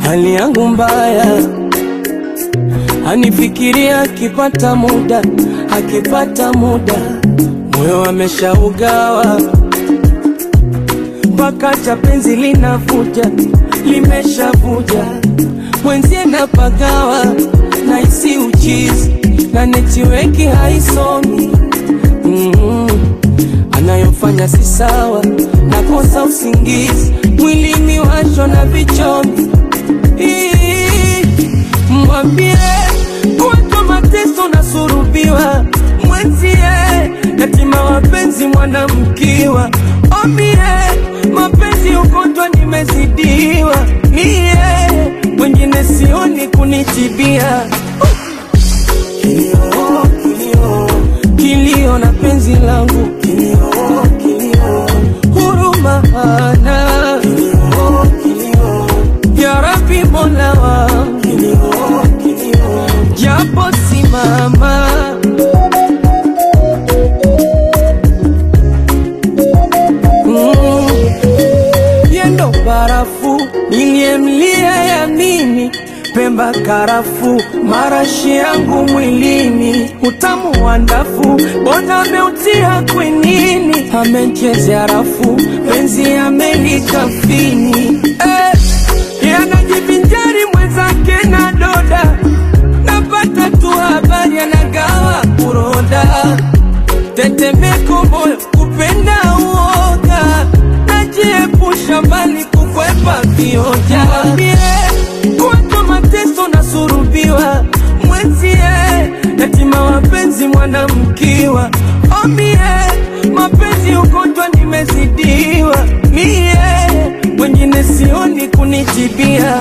hali yangu mbaya, anifikiria akipata muda, akipata muda, moyo ameshaugawa mpaka cha penzi linavuja, limeshavuja mwenzie napagawa, naisi uchizi na netiweki haisomi mm anayofanya si sawa, nakosa usingizi, mwilini washo na vichomi. Ii, Mwambie kuwatwa mateso na surubiwa, mwenzie yatima wapenzi mwanamkiwa, omie mapenzi ugonjwa nimezidiwa, niye wengine sioni kunitibia kilio, kilio, kilio na penzi langu kilio, kilio, huruma hana kilio, kilio, ya Rabbi Mola wangu kilio, kilio, japo simama mm, yendo barafu niliyemlia ya mimi Pemba karafu marashi yangu mwilini utamu wa ndafu bona ameutia kwenini amechezea rafu penzi amelikafini eh, yanajivinjari mwenzake na doda napata tu habari anagawa kuroda tetemeko moyo kupenda uoga najiepusha mbali kukwepa vioja kuwatwa mateso na surubiwa mwenzie yatima wapenzi mwanamkiwa omie mapenzi ugonjwa nimezidiwa mie wengine sioni kunitibia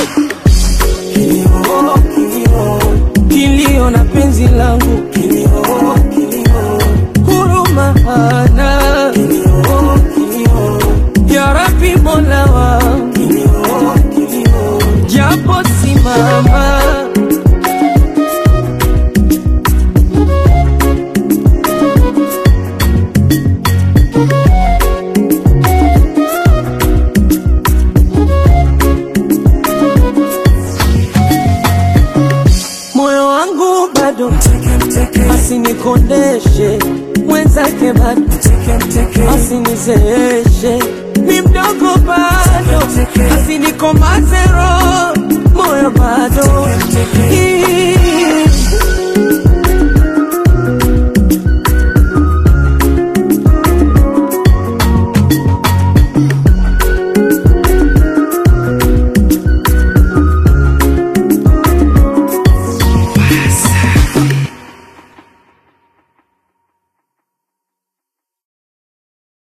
kilio, kilio, kilio na penzi langu kilio, kilio, huruma hana kilio, kilio, ya Rabbi Mola wangu kilio, kilio, japo simama moyo wangu bado asinikondeshe mwenzake bado asinizeeshe ni mdogo bado asinikomaze roho moyo bado Hii,